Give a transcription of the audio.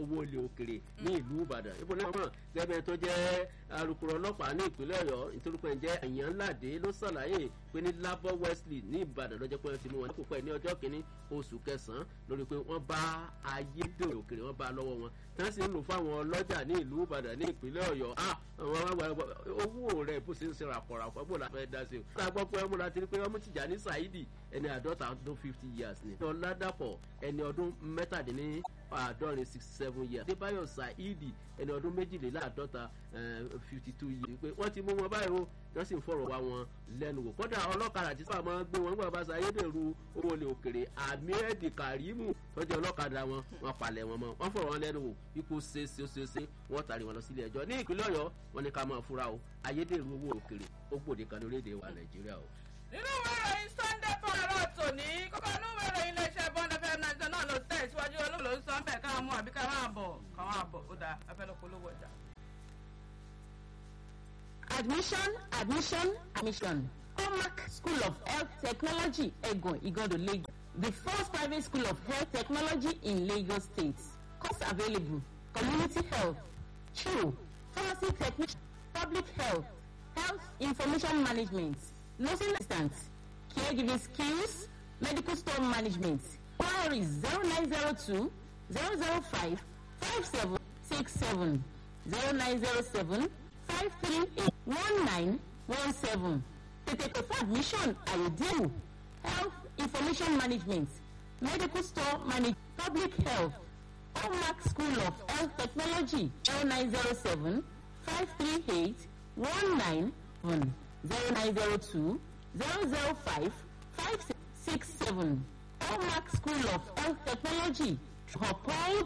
owó ilé òkèrè ní ìlú ìbàdàn ibo náà mọ̀ gẹ́gẹ́ tó jẹ́ alukoro ọlọ́pàá ní ìpínlẹ̀ ọ̀yọ́ ìtorúkọ ẹ̀ jẹ́ àyànládé ló ṣàlàyé pé ní labor wesley ní ìbàdàn lọ́jọ́ pé wọ́n ti mú wọn kó pẹ́ ní ọjọ́ kìíní oṣù kẹsàn-án lórí pé wọ́n bá ayédèrè òkèrè wọ́n bá lọ́wọ́ wọn tí wọ́n sì ń lò fáwọn ọlọ́jà ní ìlú ìbàdàn ní ìpínlẹ̀ ọ̀yọ́ owó rẹ̀ bó ṣe ń ṣe ràpọ̀ràpọ̀ bó la fẹ́ dá sí o. tá a gbọ́ pé ọmọ láti rí pé ọmọ tìjà ní saidi ẹni àádọ́ta ọdún fifty years ni. ọ̀làdàpọ̀ ẹni ọdún mẹ́tàdínní àádọ́rin sixty seven years. adébáyọ̀ saidi ẹni ọdún méjìléláàádọ́ta fifty two years. pé wọ́n ti mú wọn báyìí o wọ́n sì ń fọ̀rọ̀ wá wọn lẹ́nu wò. kódà ọlọ́kadà tí sábà máa ń gbé wọn gbọ́dọ̀ bá sayédèrú owó olè òkèrè ahmed karimu tọ́jú ọlọ́kadà wọn wọn palẹ̀ wọn mọ́ wọ́n fọ̀rọ̀ wọn lẹ́nu wò ipò ṣeéṣeéṣe wọ́n tàrí wọn lọ sílé ẹjọ́ ní ìpínlẹ̀ ọ̀yọ́ wọn ní ká máa fura o ayédèrú owó òkèrè ó gbòde kan lórílẹ̀‐èdè wa nàìjíríà o. nínú ìwé ìròyìn sunday fọlọ́rọ̀ tòní kókó inú ìwé ìròyìn iléeṣẹ́ bond fm náà náà ló tẹ̀ síwájú olóòlò ń sọ bẹ́ẹ̀ káwọn mú àbí káwọn àbọ̀ káwọn àbọ̀ ó dáa afẹ́lẹ́ polówó ọjà. admission admission admission comac school of health technology egon igodo lagos the first private school of health technology in lagos state course available community health true pharmacy technician public health health information management nursing assistant caregiving skills medical store management queries zero nine zero two zero zero five five seven six seven zero nine zero seven five three eight one nine one seven tètè pè fún admission àyèdèwò health information management medical store management public health hallmark school of health technology zero nine zero seven five three eight one nine one zero nine zero two zero zero five five six seven hallmark school of health technology upon